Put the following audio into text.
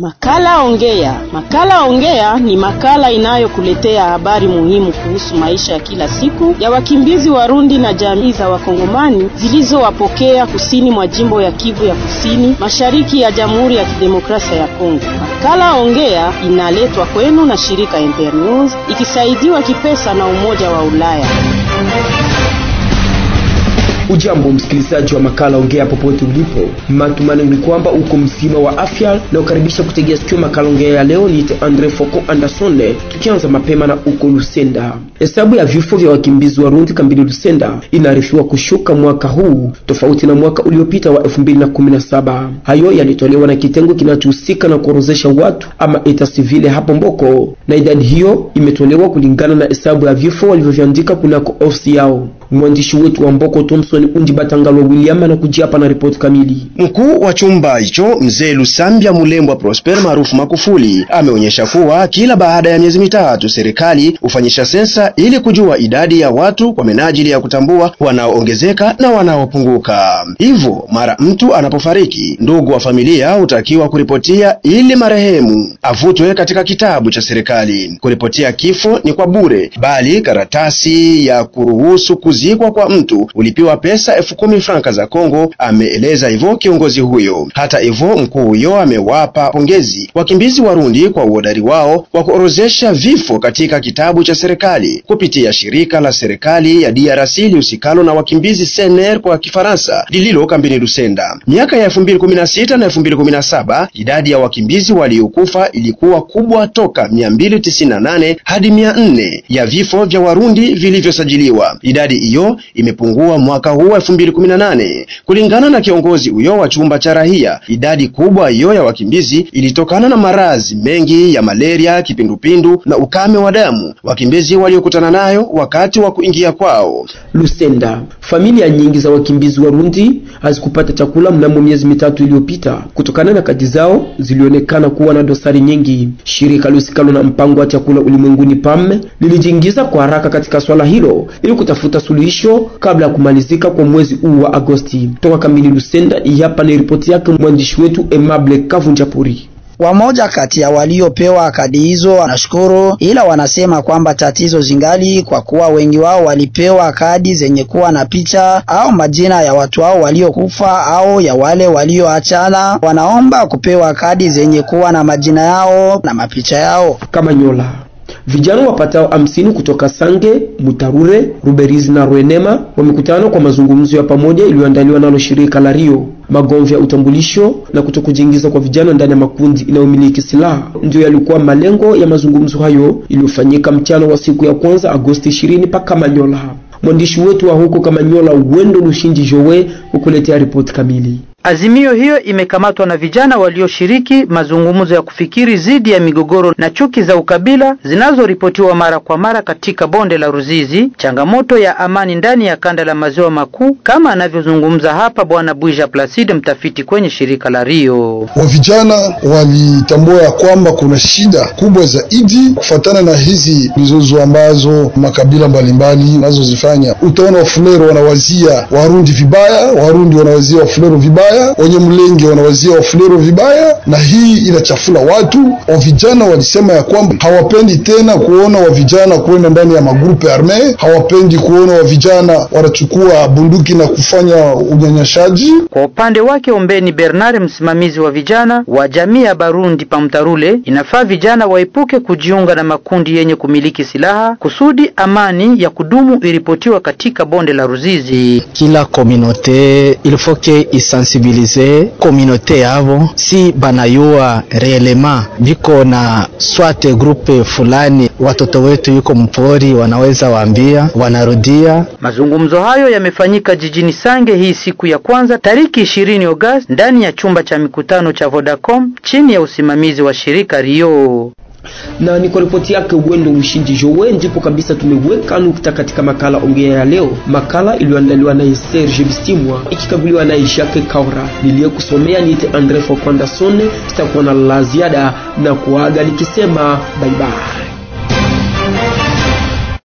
Makala Ongea. Makala Ongea ni makala inayokuletea habari muhimu kuhusu maisha ya kila siku ya wakimbizi Warundi na jamii za Wakongomani zilizowapokea kusini mwa jimbo ya Kivu ya Kusini, mashariki ya Jamhuri ya Kidemokrasia ya Kongo. Makala Ongea inaletwa kwenu na shirika Ember News ikisaidiwa kipesa na Umoja wa Ulaya. Ujambo msikilizaji wa makala ongea popote ulipo, matumaini ni kwamba uko mzima wa afya na ukaribisha kutegea sikio makala ongea ya leo. Niite Andre Foko Andersone, tukianza mapema na uko Lusenda. Hesabu ya vifo vya wakimbizi wa Rundi kambini Lusenda inaarifiwa kushuka mwaka huu tofauti na mwaka uliopita wa 2017. Hayo yalitolewa na kitengo kinachohusika na kuorozesha watu ama eta civile hapo Mboko, na idadi hiyo imetolewa kulingana na hesabu ya vifo walivyoviandika kunako ofisi yao. Mwandishi wetu wa Mboko Thompson Undi Batangalwa William anakujia hapa na ripoti kamili. Mkuu wa chumba hicho mzee Lusambia Mulembwa Prosper maarufu Makufuli ameonyesha kuwa kila baada ya miezi mitatu serikali hufanyisha sensa ili kujua idadi ya watu kwa menajili ya kutambua wanaoongezeka na wanaopunguka. Hivyo mara mtu anapofariki, ndugu wa familia hutakiwa kuripotia ili marehemu avutwe katika kitabu cha serikali. Kuripotia kifo ni kwa bure, bali karatasi ya kuruhusu kuzikwa kwa mtu ulipiwa pesa elfu kumi franka za Kongo, ameeleza hivyo kiongozi huyo. Hata hivyo, mkuu huyo amewapa pongezi wakimbizi Warundi kwa uhodari wao wa kuorozesha vifo katika kitabu cha serikali kupitia shirika la serikali ya DRC lihusikalo na wakimbizi CNR kwa Kifaransa lililo kambini Lusenda. Miaka ya 2016 na 2017 idadi ya wakimbizi waliokufa ilikuwa kubwa toka 298 hadi 400 ya vifo vya Warundi vilivyosajiliwa. Idadi hiyo imepungua mwaka huu 2018 kulingana na kiongozi huyo wa chumba cha rahia. Idadi kubwa hiyo ya wakimbizi ilitokana na maradhi mengi ya malaria, kipindupindu na ukame wa damu wakimbizi waliokutana nayo wakati wa kuingia kwao Lusenda. Familia nyingi za wakimbizi Warundi hazikupata chakula mnamo miezi mitatu iliyopita kutokana na kadi zao zilionekana kuwa na dosari nyingi. Shirika lusikalo na mpango wa chakula ulimwenguni PAM lilijiingiza kwa haraka katika swala hilo ili kutafuta suluhisho kabla ya kumalizika kwa mwezi huu wa Agosti. Toka kamili Lusenda, hapa ni ripoti yake mwandishi wetu Emable Kavunjapuri. Wamoja kati ya waliopewa kadi hizo wanashukuru, ila wanasema kwamba tatizo zingali, kwa kuwa wengi wao walipewa kadi zenye kuwa na picha au majina ya watu hao waliokufa au ya wale walioachana. Wanaomba kupewa kadi zenye kuwa na majina yao na mapicha yao. Kama nyola Vijana wapatao hamsini kutoka Sange, Mutarure, Ruberizi na Rwenema wamekutana kwa mazungumzo ya pamoja iliyoandaliwa nalo shirika la Rio. Magomvi ya utambulisho na kutokujiingiza kwa vijana ndani ya makundi inayomiliki silaha ndio yalikuwa malengo ya mazungumzo hayo iliyofanyika mchana wa siku ya kwanza Agosti 20 paka Manyola. Mwandishi wetu wa huko Kamanyola, Wendo Lushinji Jowe, hukuletea ripoti kamili. Azimio hiyo imekamatwa na vijana walioshiriki mazungumzo ya kufikiri dhidi ya migogoro na chuki za ukabila zinazoripotiwa mara kwa mara katika bonde la Ruzizi, changamoto ya amani ndani ya kanda la maziwa makuu, kama anavyozungumza hapa Bwana Bwija Placide, mtafiti kwenye shirika la Rio. Wa vijana walitambua ya kwamba kuna shida kubwa zaidi kufatana na hizi mizozo ambazo makabila mbalimbali nazozifanya. Utaona Wafulero wanawazia Warundi vibaya, Warundi wanawazia Wafulero vibaya wenye mlenge wanawazia wafulero vibaya, na hii inachafula watu. Wa vijana walisema ya kwamba hawapendi tena kuona wa vijana kwenda ndani ya magrupe arme, hawapendi kuona wa vijana wanachukua bunduki na kufanya unyanyashaji. Kwa upande wake, Ombeni Bernard, msimamizi wa vijana wa jamii ya Barundi Pamtarule, inafaa vijana waepuke kujiunga na makundi yenye kumiliki silaha kusudi amani ya kudumu iripotiwa katika bonde la Ruzizi. Kila komunote ilfoke isensibilize komunote yavo si banayua reelema viko na swate grupe fulani, watoto wetu yuko mpori, wanaweza waambia wanarudia. Mazungumzo hayo yamefanyika jijini Sange hii siku ya kwanza tariki ishirini Agosti ndani ya chumba cha mikutano cha Vodacom chini ya usimamizi wa shirika Rio na ni kwa ripoti yake Wendo Ushindi Jowe ndipo kabisa tumeweka nukta katika makala ongea ya leo, makala iliyoandaliwa naye Serge Bistimwa ikikaguliwa naye Jacques Kaura. Niliyekusomea niite Andre Fokwandason. Tutakuwa na la ziada na kuaga nikisema bye bye.